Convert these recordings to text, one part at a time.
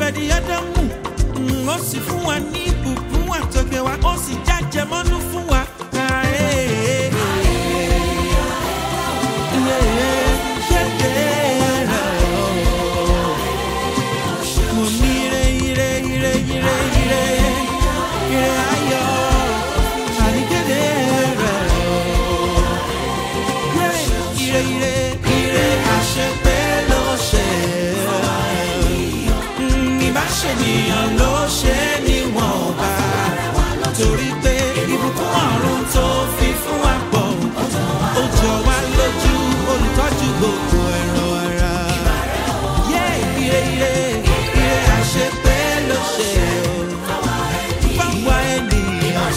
obedi adamu Mm, ó sì fún wa ní ìbùkún àtọ̀gbẹ̀ wa ó sì jájẹ mọ́nú fún wa. Ah, eh, eh, eh. Yeah, yeah, yeah, oh. Mo ní ire, ire, ire, ire, ire, ire ayọ̀, àníkéde rẹ̀ o. Yeah, ire, ire, ire àṣepé ló ṣe. Mm, Ìbáṣenìyàn ló ṣe níwọ̀n ọba. Torí pé ìbùkún ọ̀run tó fi fún wa pọ̀. Ó jọ wá lójú olùtọ́jú gbogbo ẹ̀rọ ara. Yeah, ire, ire, ire àṣepé ló ṣe o. Fáwa ènìyàn.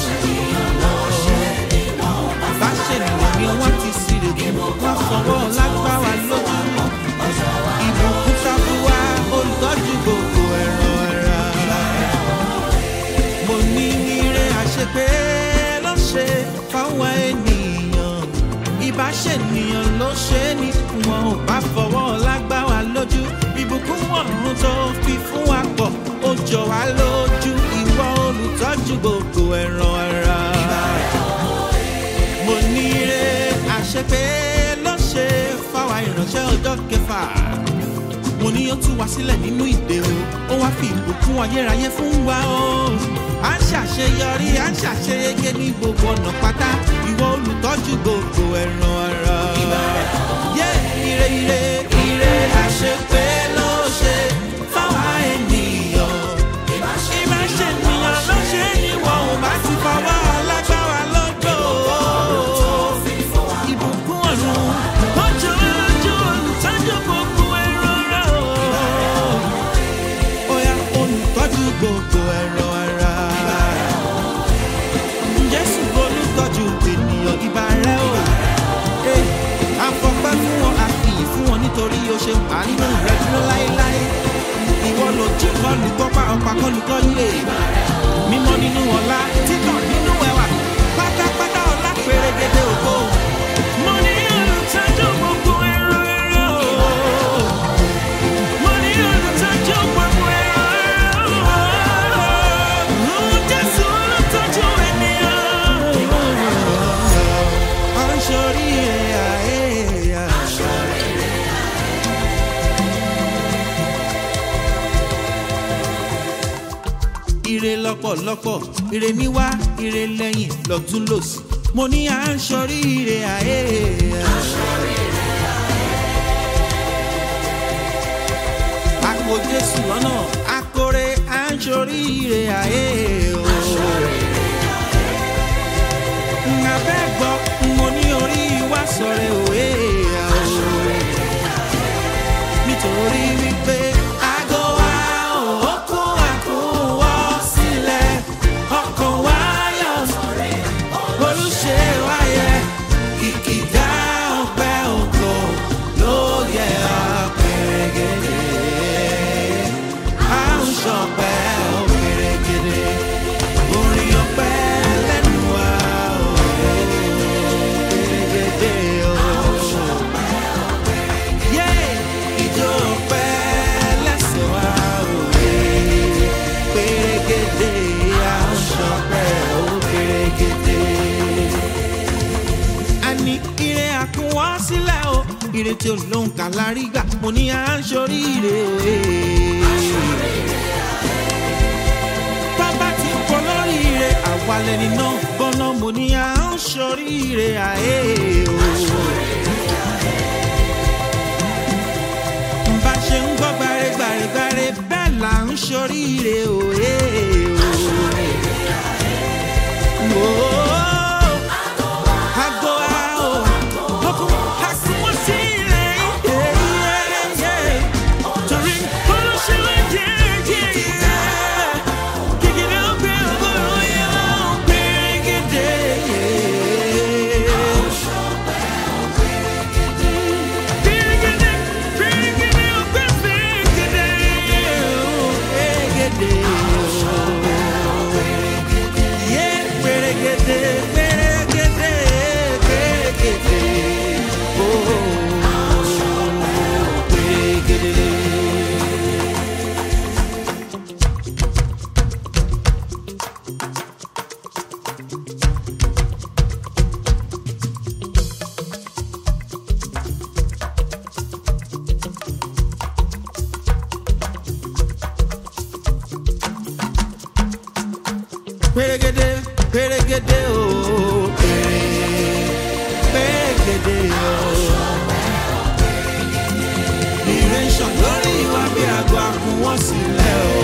Ìbáṣenìyàn ni wọ́n ti sírègùn. Wọ́n fọwọ́ lágbára lójú. Ìbùkún sábúwá olùtọ́jú gbogbo ẹ̀rọ ara. Mo ní ire àṣepé ló ṣe fáwọn ènìyàn. Ìbáṣenìyàn ló ṣe é ní wọn ò bá fọwọ́ lágbára lójú. Ìbùkún ọ̀run tó fi fún wa pọ̀ ó jọ wá lójú. Ìwọ olùtọ́jú gbogbo ẹ̀rọ ara mo ní ire àṣepé ló ṣe fáwa ìránṣẹ́ ọjọ́ kẹfà mo ní ó tú wa sílẹ̀ nínú ìdè o ó wá fi ìbùkún ayérayé fún wa o à ń ṣàṣeyọrí à ń ṣàṣeyege ní gbogbo ọ̀nà pátá ìwọ olùtọ́jú gbogbo ẹ̀ràn ara. yé ire ire ire àṣepé ló ṣe fáwa ènìyàn ìbáṣe ènìyàn ló ṣe é ní wọn ò bá ti fọwọ́ lágbára lọ́jọ́ ìbùkún ọ̀run ọjọ́ lójú olùtọ́jú gbogbo ẹ̀rọ ara o. Oya olùtọ́jú gbogbo ẹ̀rọ ara. Jésù olùtọ́jú ènìyàn ìbá rẹ̀ o. Ee, Afọpẹ́ fún wọn, àfihàn fún wọn nítorí o ṣe àánú rẹ̀ dúró láéláé. Ìwọ lójú kọlù kọ́pá ọ̀pá kọlù kọ́lé. Mímọ́ nínú ọ̀la, títàn nínú ẹwà. Pátápátá ọ̀la pèrègede ògo. Mo ní olùtọ́jú gbogbo ẹ̀rọ ẹ̀rọ o. Mo ní olùtọ́jú gbogbo ẹ̀rọ ẹ̀rọ o. Jésù olùtọ́jú ènìyàn. À ń ṣorí ẹ̀yà ẹ̀yà. ire lọ́pọ̀lọpọ̀ ire níwá ire lẹ́yìn lọ́tún lòsì mo ní à ń ṣorí ire àyè. àpò jésù lọ́nà akore à ń ṣorí ire àyè. Ngàbẹ́ gbọ́ mo ní orí wá sọ̀rẹ́ òye. Nítorí wípé àgọ́ wa ò kó àkúwọ́ sílẹ̀ ọkàn wa yọ̀ olùṣe wáyé kìkìdá ọpẹ́ ògo ló yẹ ọ̀pẹ̀rẹ̀gẹ̀dẹ̀ à ń ṣọpẹ́ ọ̀pẹ̀rẹ̀gẹ̀dẹ̀ orin ọpẹ́ lẹ́nu wa ọ̀pẹ̀rẹ̀gẹ̀dẹ̀ o. Yé ìjọ ọpẹ́ lẹ́sẹ̀ wa òwe pèrègèdè à ń ṣọpẹ́ ọ̀pẹ̀rẹ̀gẹ̀dẹ̀ a ní ire àkúnwọ́ sílẹ̀ o ire tí ó lóun kà lárí gbà mo ní à ń ṣorí ire. bàbá ti kọ lórí ire àwalẹ̀ nínú gbọ́nà mo ní à ń ṣorí ire àyè o. bá ṣe ń gbọ́ gbàrẹ́gbàrẹ́gbàrẹ́ bẹ́ẹ̀ là ń ṣorí ire òye o. Oh, Ago ao, oku hakumo sile, yeah yeah yeah. Torí olóṣèlú jẹ́ jẹ́ yeah. Kékeré ọgbẹ́ ọgọ́rùn yẹn ló ń pèrègèdè. Pèrègèdè, pèrègèdè ọgbẹ́ pèrègèdè. Pèrègèdè. pérégedé pérégedé o péré pérégedé o. Ire ń ṣàn lórí ìwà bí àgọ́ àkùn wọ́n sílẹ̀ o.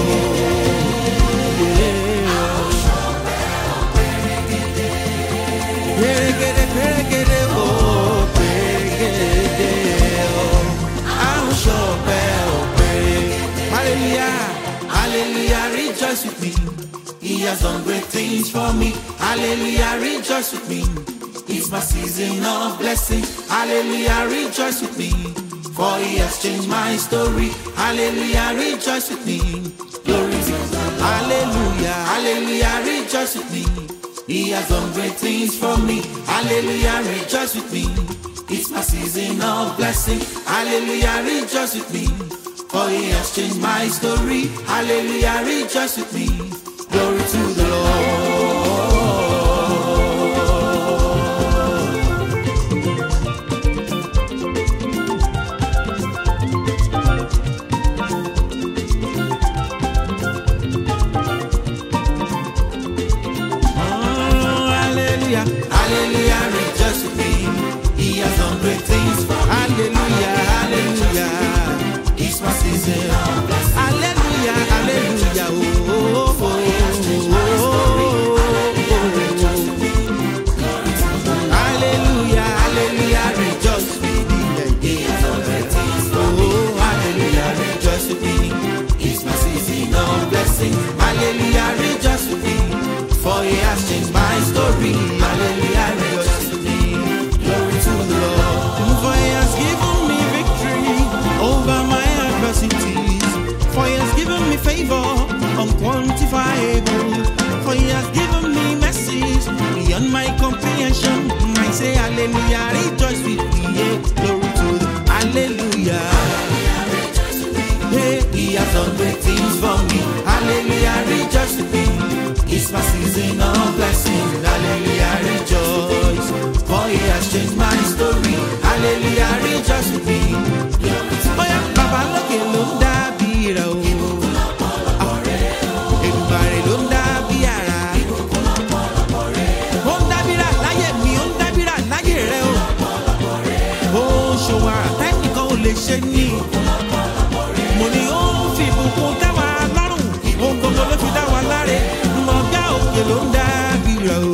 Pérégedé pérégedé o pérégedé o. Àrùn ṣọ̀pẹ́ o péré. Hallelujah, hallelujah, rejoice with me. He has done great things for me. Hallelujah, rejoice with me. It's my season of blessing. Hallelujah, rejoice with me. For he has changed my story. Hallelujah, rejoice with me. Glory to God. Hallelujah, hallelujah, rejoice with me. He has done great things for me. Hallelujah, rejoice with me. It's my season of blessing. Hallelujah, rejoice with me. For he has changed my story. Hallelujah, rejoice with me. Glory to the Lord. Oh, hallelujah, hallelujah, rejoice with me. He has done great things for me. Hallelujah, hallelujah. It's my season of blessing. Hallelujah, hallelujah. Oh, oh, oh, oh, oh. Hallelujah, hallelujah, rejoice with me. He has done great things for me. Oh, hallelujah, rejoice with me. It's my season of blessing. Hallelujah, rejoice with me. For he has changed my story. Hallelujah, rejoice with me. Glory to the Lord. For he has given me victory over my adversities. For he has given me favor unquantifiable. For he has given me mercies beyond my comprehension. I say hallelujah, rejoice with me. Yeah, glory to the hallelujah. Hey, he has done great things for me. Hallelujah, rejoice with me. It's my season of blessing. Hallelujah, rejoice. For he has changed my story. Hallelujah, rejoice with me. Bóyá bàbá lókè ló ń dábì rẹ̀ o. Èdùmàrè ló ń dábì àrà. Ó ń dábìrà láyé mi, ó ń dábìrà láyé rẹ̀ o. Ó ń ṣòwò àrà tẹ́nìkan ò lè ṣe ní mo ní ó ń fi ìbùkún dá wa lọ́rùn ohun gbogbo ló fi dá wa láre mọ̀gá òkè ló ń dá bìrà o.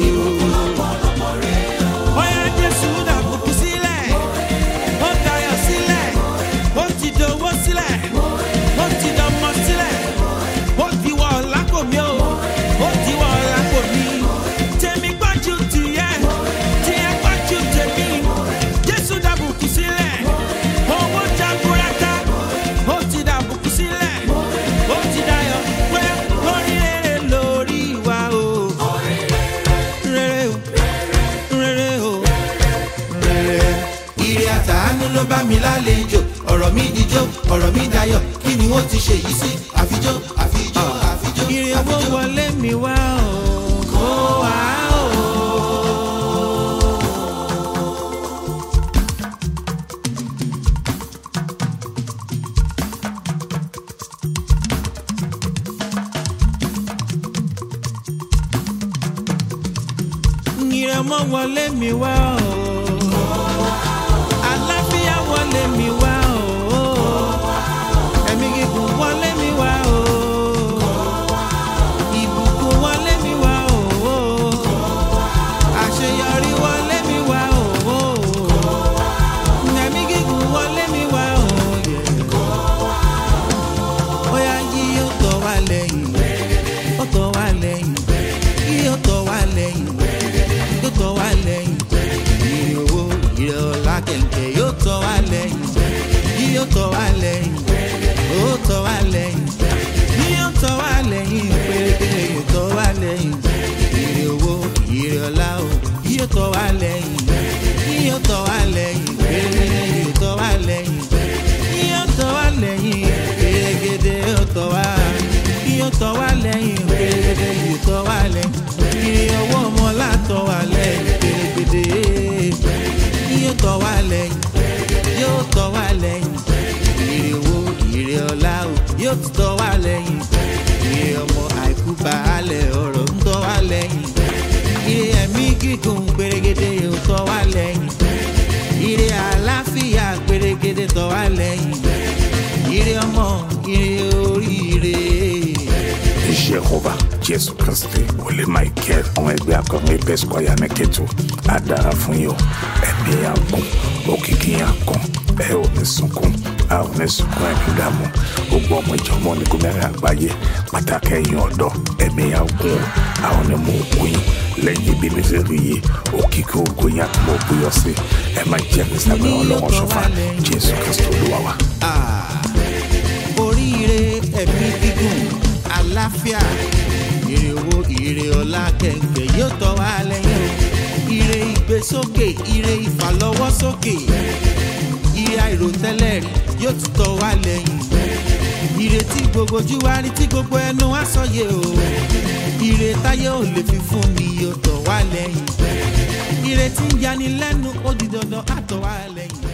Bóyá Jésù dàbùkù sílẹ̀, ó dayọ̀ sílẹ̀, ó ti dowó sílẹ̀, ó ti dọmọ sílẹ̀, ó ti wọ̀ lápò mi o, ó ti wọ̀ lápò mi. Tèmi gbájú tìyẹ́, tìyẹ́ gbájú tèmi, Jésù dàbùkù sílẹ̀, owó jaburata ó ti dàbùkù sílẹ̀ ó ti dayọ̀ pé orí rere lórí wa o. rere o rere o rere. ire àtàánú ló bá mi lálejò ọ̀rọ̀ mi dijó ọ̀rọ̀ mi dayọ̀ kí ni wọ́n ti ṣe yìí sí àfijó àfijó àfijó. ire owó wọlé mi wá o kó wá o. ìrẹ̀mọ́ wọlé mi wá o. àlàáfíà wọlé mi wá o. ẹ̀mí gígùn wọlé mi wá o. ìbùkún wọlé mi wá o. àṣeyọrí wọlé mi wá o. ẹ̀mí gígùn wọlé mi wá o. ó yá yí ó tọ̀ wá lẹ́yìn ó tọ̀ wá lẹ́yìn yí ó tọ̀ wá lẹ́yìn yóò tọ́ wá lẹ́yìn. Ìrìn owó ìrẹ̀ ọ̀la kẹ̀kẹ́ yóò tọ́ wá lẹ́yìn. Yóò tọ́ wá lẹ́yìn. Ó tọ́ wá lẹ́yìn. Yóò tọ́ wá lẹ́yìn. Pérépéré yóò tọ́ wá lẹ́yìn. Ìrìn owó ìrẹ̀ ọ̀la o yóò tọ́ wá lẹ́yìn. Yóò tọ́ wá lẹ́yìn. Pérépéré yóò tọ́ wá lẹ́yìn. Yóò tọ́ wá lẹ́yìn. Pérégedé yóò tọ́ wá. Yóò tọ́ wá lẹ́yìn. Pérégedé yóò tọ́ wá lẹ́yìn. Ìrìn owó ọmọ látọ̀ wá lẹ́yìn. Pérégedé yóò tọ́ wá lẹ́yìn. Yóò tọ́ wá lẹ́yìn. Ìrìn owó ìrìn ọ̀la o yóò tọ́ wá lẹ́yìn. Ìrìn ọmọ àìkú baálẹ̀ ọ̀rọ̀ ń tọ́ wá lẹ́yìn ire ẹ̀mí gígùn gbèrègèdè yóò tọ́ wá lẹ́yìn ire àlàáfíà gbèrègèdè tọ́ wá lẹ́yìn ire ọmọ ire oríire. jehova jésù kristi wòlé michael àwọn ẹgbẹ́ akọrin apes kwaya mẹ́kẹ́tù á dára fún yín o ẹ̀mí yà gùn òkìkí yà kàn ẹ ò ní sunkún a ò ní sunkún ẹ̀mí dààmú gbogbo ọmọ ìjọba onígun mẹ́rin àgbáyé pàtàkì ẹ̀yìn ọ̀dọ́ ẹ̀mí yà gùn a ò ní mú òkú yín lẹ́yìn ibi nítorí yìí òkìkí ògùn yín àti mọ̀ òbúyọ̀ sí ẹ má jẹ́ kí sábẹ́ ọlọ́wọ́ ṣọfà jésù kristi olúwa wa. Ah, oríire ẹ̀mí gígùn àlàáfíà ire owó ire ọlá kẹ̀kẹ́ yóò tọ́ wá lẹ́yìn o ire ìgbésókè ire ìfàlọ́wọ́sókè ire àìròtẹ́lẹ̀ rí yóò tún tọ́ wá lẹ́yìn ire tí gbogbo ojú wa rí tí gbogbo ẹnu wá sọyẹ o ire táyé ò lè fi fún ni yóò tọ́ wá lẹ́yìn ire tí ń yani lẹ́nu ó di dandan á tọ́ wá lẹ́yìn.